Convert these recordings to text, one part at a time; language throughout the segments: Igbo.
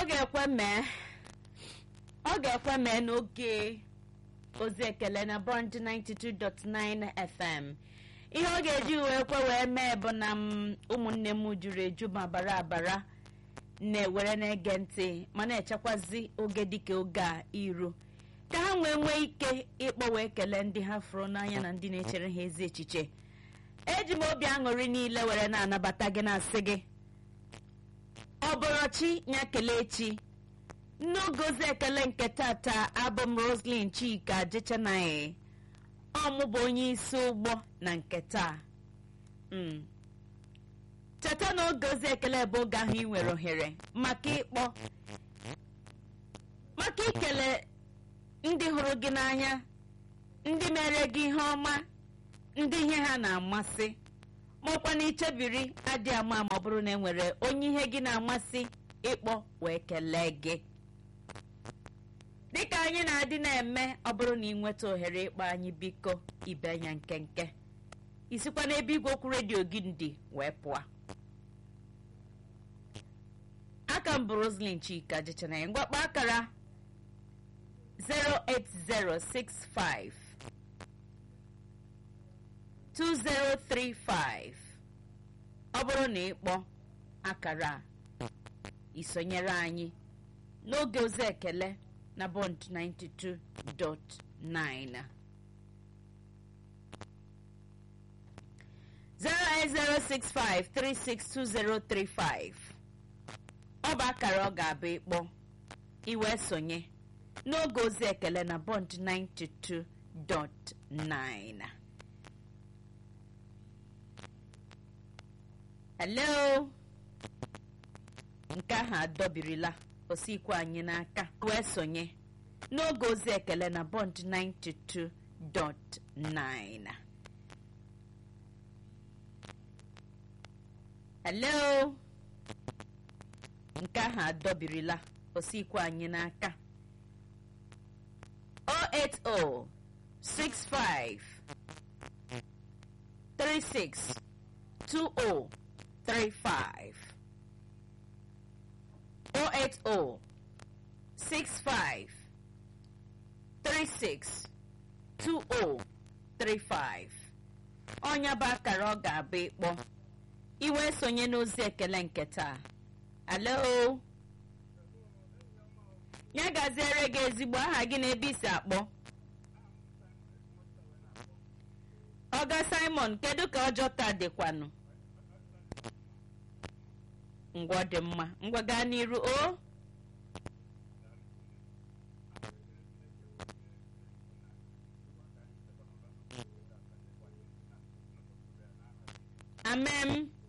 ọ ga-ekwe mee ọ ga-ekwe mee n'oge ozi ekele na bond 92.9 fm ihe ọ ga-eji wee kwe wee mee bụ na m ụmụnne m juru eju ma bara abara na-ewere na-ege ntị ma na-echekwazi oge dịka oge a iru ka ha nwee nwee ike ịkpọ wee kelee ndị ha fụrụ n'anya na ndị na-echere ha ezi echiche eji m obi aṅụrị niile were na-anabata gị na-asị gị ọ bụrụ chi ya kelee chi n'oge ozi ekele nke tata abụ m roslyn chika jechanaghị ọmụ bụ onye isi ụgbọ na nke taa Mm. cheta na oge ozi ekele bụ oge ahụ ị nwere ohere maka ịkpọ maka ikele ndị hụrụ gị n'anya ndị mere gị ihe ọma ndị ihe ha na-amasị maọkwa na ichebiri adị ama ma ọ bụrụ na e nwere onye ihe gị na-amasị ịkpọ wee kelee gị dịka anyị na-adị na-eme ọ bụrụ na ị nweta ohere ịkpọ anyị biko ibe anya nkenke isikwa n'ebe igwe okwu redio gị dị wee pụọ aka m bụ roslyn chika jechana ya ngwakpa akara 08065 2035 ọ bụrụ na ịkpọ akara a isonyere anyị n'oge ozi ekele na bond 92.9 08065362035 ọ bụ akara ọ ga-abụ ịkpọ iwe sonye n'oge ozi ekele na bond 92.9 hello nke ahụ adọbirila osikwe anyị n'aka wee sonye n'oge ozi ekele na bond 92.9 hello nke ahụ adọbirila osikwe anyị n'aka 080 65 36 20 35 080 65 36 20 35 ọnya bụ akara ọ ga-abụ ịkpọ iwe sonye n'ozi ekele nke taa alo ya gaziere gị ezigbo aha gị na ebe isi akpọ ọga simon kedu ka ọjọọ taa dịkwanụ ngwa dị mma ngwa gaa n'iru o amem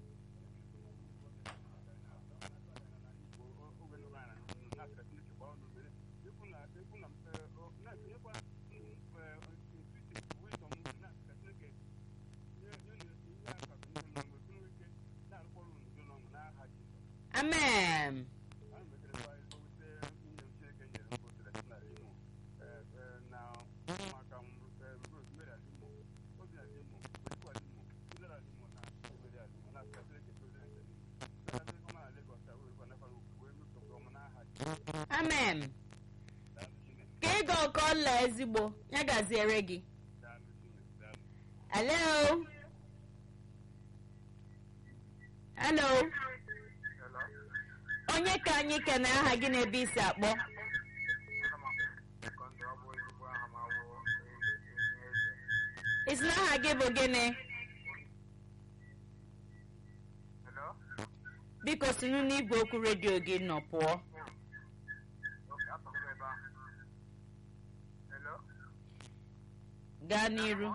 amen amen ka ịga ọkọ ọla ezigbo ya gaziere gị hello hello onye ka anyị kene aha gị na-ebe isi akpọ isi na aha gị bụ gịnị biko sinu n'igwe okwu redio gị nọ pụọ gaa n'iru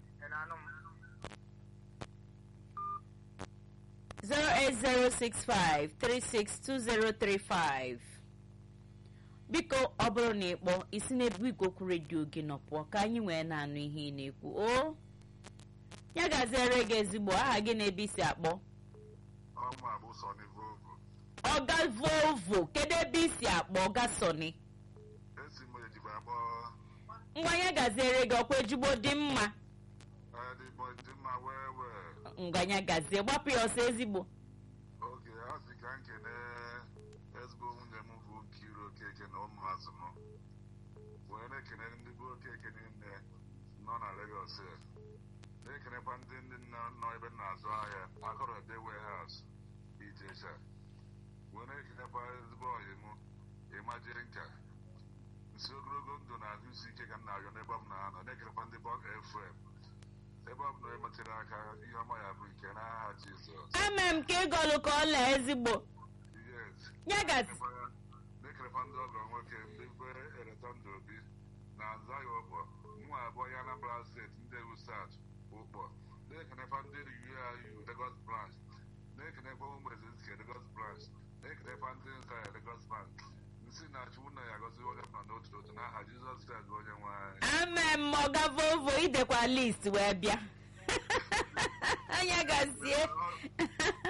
08065362035 biko ọ bụrụ na ịkpọ isi n'ebe igwe okwu redio gị nọ pụọ ka anyị wee na-anụ ihe ị na-ekwu o ya gaziere gị ezigbo aha gị na-ebe isi akpọ ọma bụ Sọnị Vovo ọga volvo kedu ebe isi akpọ ọga sọni esi m ejibe akpọ ngwa ya gaziere gị ọkwa ejigbo dị mma adịgbọ dị mma wee wee ngwa ya gazie gbapụ ya ọsọ ezigbo oge a sị ka nkene ezigbo nwunye m bụ Nkiru Okeke na ụmụazụ m wee na-ekene ndị bụ Okeke niile nọ na Lagos na-ekenekwa ndị ndị nna nọ ebe na-azụ ahịa akọrọ ede warehouse Ijesha wee na-ekenekwa ezigbo ọyị m ịmaji nka nsi ogologo ndụ na ahụ isi ike ka m na-arịọ n'ebe ọ m na-anọ na-ekenekwa ndị bọg efrem ebe ọ bụla emetụrụ aka ihe ọma ya bụ nke n'aha Jizọs ama m ka ịgọlụ ka ọla ezigbo yes ya gasị na-ekerekwa ndị ọgọ nwoke ndị kwe ereta ndụ obi na nzaghị ụkpọ nwa abụọ ya Anambra steeti ndị usat ụkpọ na-ekenekwa ndị UIU Lagos branch na-ekenekwa ụmụ ezizike Lagos branch na-ekenekwa ndị nza ya Lagos branch nsi na chukwu na ya gọzi onye ọbụla n'otu n'otu n'aha Jizọs Kraịst bụ onye nwe anyị ama m ma ọ ga vovo idekwa list wee bịa anya gazie